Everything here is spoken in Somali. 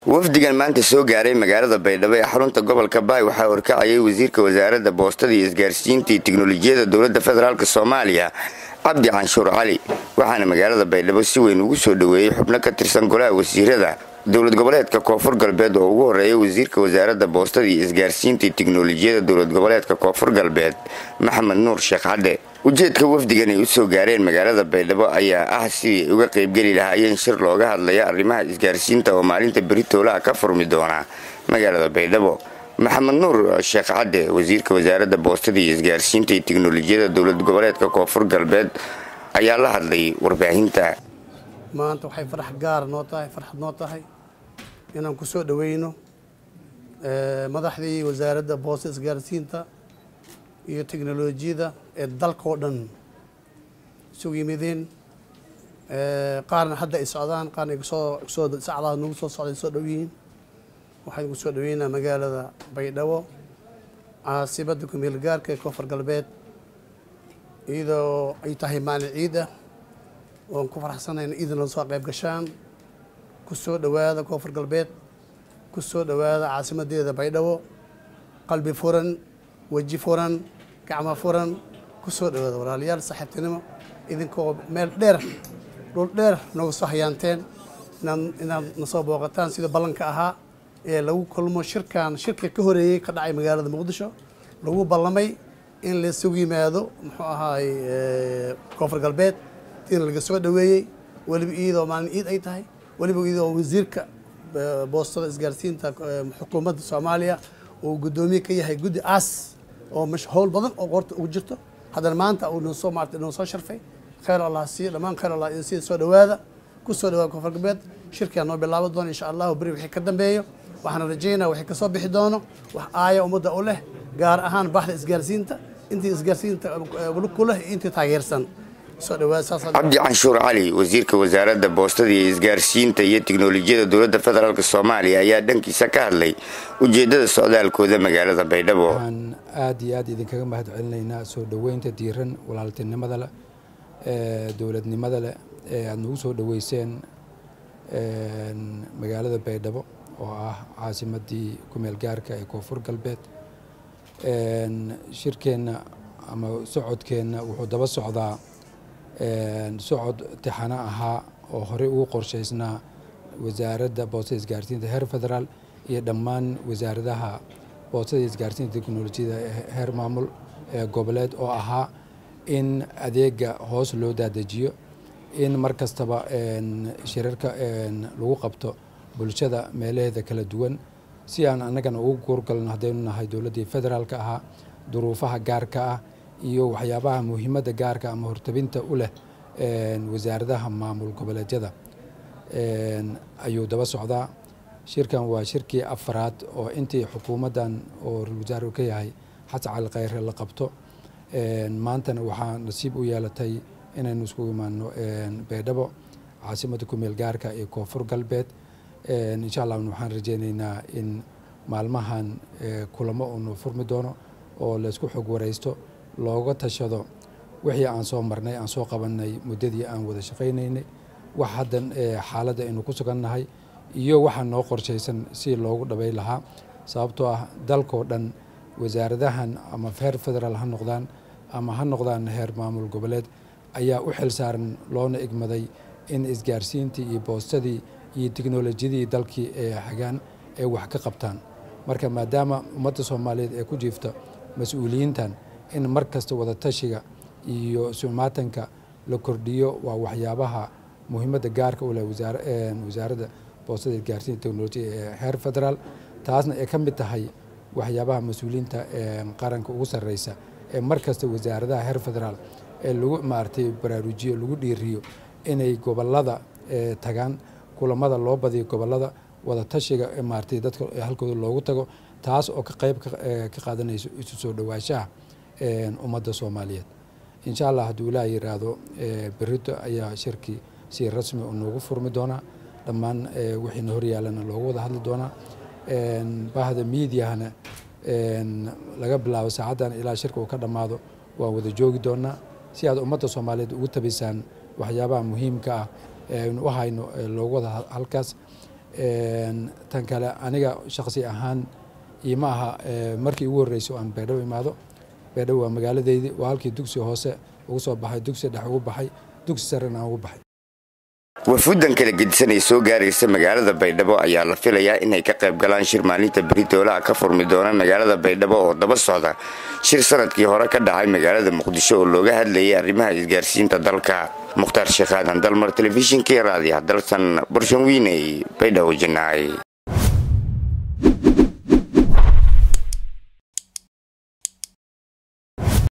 wafdigan maanta soo gaaray magaalada baydhabo ee xarunta gobolka baay waxaa horkacayay wasiirka wasaaradda boostada iyo isgaarsiinta iyo tiknolojiyadda dowladda federaalk soomaaliya cabdi canshuur cali waxaana magaalada baydhabo si weyn ugu soo dhoweeyey xubno ka tirsan golaha wasiirada dowlad goboleedka koonfur galbeed oo ugu horeeya wasiirka wasaaradda boostada iyo isgaarsiinta iyo tiknolojiyadda dowlad goboleedka koonfur galbeed maxamed nuur sheekh cadde ujeedka wafdigan ay u soo gaareen magaalada baydhabo ayaa ah sidii ay uga qaybgeli lahaayeen shir looga hadlaya arrimaha isgaarsiinta oo maalinta beritoolaha ka furmi doona magaalada baydhabo maxamed nuur sheekh cadde wasiirka wasaaradda boostada iyo isgaarsiinta iyo tiknolojiyadda dowlad goboleedka koonfur galbeed ayaa la hadlay warbaahinta maanta waxay farax gaara noo tahay farxad noo tahay inaan ku soo dhoweyno madaxdii wasaaradda boostada isgaarsiinta iyo teknolojiyadda ee dalkao dhan isugu yimideen qaarna hadda ay socdaan qaarna soo sacdaha nagu soo socday soo dhow yihiin waxaan ku soo dhoweynaa magaalada baydhabo caasibadda kumeel gaarka ee koonfur galbeed iyadoo ay tahay maalin ciid ah oon ku faraxsanayna iidana soo qayb gashaan ku soo dhowaada koonfur galbeed ku soo dhowaada caasimadeeda baydhabo qalbi furan weji furan gacmo furan ku soo dhowaada walaalayaal saaxiibtinimo idinkoo meel dheer dhul dheer nooga soo hayaanteen inaad nasoo booqataan sida ballanka ahaa ee lagu kulmo shirkan shirka ka horeeyey ka dhacay magaalada muqdisho lagu ballamay in laisugu yimaado muxuu ahaay koonfur galbeed in laga soo dhoweeyey weliba iyadoo maalin ciid ay tahay weliba iyadoo wasiirka boostada isgaarsiinta xukuumadda soomaaliya uu guddoomiye ka yahay guddi aas oo howl badan oo qoorta ugu jirto haddana maanta uu noo soo maartay noo soo sharfay khayr allah siiyo dhammaan khayr allah in sida soo dhowaada ku soo dhawaada koonfur galbeed shirkaa noo bilaabo doono insha allahu beri wixii ka dambeeyo waxaan rajaynaa wixii kasoo bixi doono wax aaya ummadda u leh gaar ahaan baxda isgaarsiinta intii isgaarsiinta ku leh iyo intii taageersan cabdi canshuur cali wasiirka wasaaradda boostada iyo isgaarsiinta iyo tiknolojiyadda dowladda federaalk soomaaliya ayaa dhankiisa ka hadlay ujeedada socdaalkooda magaalada baydhabo waxaan aada iyo aad idinkaga mahad celinaynaa soo dhoweynta diiran walaaltinimada leh ee dowladnimada leh ee aada nagu soo dhoweyseen magaalada baydhabo oo ah caasimadii kumeel gaarka ee koonfur galbeed shirkeenna ama socodkeenna wuxuu daba socdaa socod tixano ahaa oo horey ugu qorshaysnaa wasaaradda boostada isgaarsiinta heer federaal iyo dhammaan wasaaradaha boostada isgaarsiinta teknolojiyada heer maamul ee goboleed oo ahaa in adeega hoos loo daadejiyo in mar kastaba shirarka lagu qabto bulshada meelaheeda kala duwan si aan annagana ugu guurgalno haddaynu nahay dowladdii federaalka ahaa duruufaha gaarka ah iyo waxyaabaha muhiimadda gaarka ama hortabinta u leh wasaaradaha maamul goboleedyada ayuu daba socdaa shirkan waa shirkii afaraad oo intii xukuumaddan oo wasaar ka yahay xasan cali khayre la qabto maantana waxaa nasiib u yeelatay inaynu isku imaano baydhabo caasimadda kumeel gaarka ee koonfur galbeed insha allah waxaan rajeyneynaa in maalmahan kulamo uunu furmi doono oo laysku xog waraysto looga tashado wixii aan soo marnay aan soo qabanay muddadii aan wada shaqaynaynay wax haddan xaaladda aynu ku sugannahay iyo waxaa noo qorshaysan si loogu dhabay lahaa sababtoo ah dalkoo dhan wasaaradahan ama heer federaal ha noqdaan ama ha noqdaan heer maamul goboleed ayaa u xil saaran loona igmaday in isgaarsiintii iyo boostadii iyo tiknolojiyadii dalkii ee hagaan ay wax ka qabtaan marka maadaama ummadda soomaaliyeed ee ku jiifta mas-uuliyiintan in mar kasta wada tashiga iyo sumaatanka la kordhiyo waa waxyaabaha muhiimadda gaarka u leh wasaaradda boostada isgaarsiinta teknolojiya ee heer federaal taasna ay ka mid tahay waxyaabaha mas-uuliyiinta qaranka ugu sarreysa ee mar kasta wasaaradaha heer federaal ee lagu maaragtay baraarujiyo lagu dhiiriyo inay gobolada tagaan kulamada loo badiyo gobolada wada tashiga maaragtay dadka halkooda loogu tago taas oo ka qayb ka qaadanayso isu soo dhowaanshaha ummadda soomaaliyeed insha allah hadduu ilaah yiraahdo berito ayaa shirkii si rasmi u noogu furmi doonaa dhammaan wixiina horyaalana loogu wada hadli doonaa bahda miidiyahana laga bilaabo saacaddan ilaa shirka uu ka dhammaado waan wada joogi doonaa si aad ummadda soomaaliyeed ugu tabisaan waxyaabaha muhiimka ah ee aynu u hayno loogu wada halkaas tan kale aniga shaqsi ahaan ima aha markii ugu horreysay aan baydhabo imaado baydhabo waa magaaladeydii waa halkii dugsi hoose ugu soo baxay dugsi dhex ugu baxay dugsi sarena aan ugu baxay wafuuddan kala gedisan ee soo gaaraysa magaalada baydhabo ayaa la filayaa inay ka qayb galaan shir maalinta beritoolaha ka furmi doona magaalada baydhabo oo daba socda shir sanadkii hore ka dhacay magaalada muqdisho oo looga hadlayay arrimaha isgaarsiinta dalka mukhtaar sheekh aadan dalmar telefishinkii raadiah dalsan burshanwiiney baydhabo janaay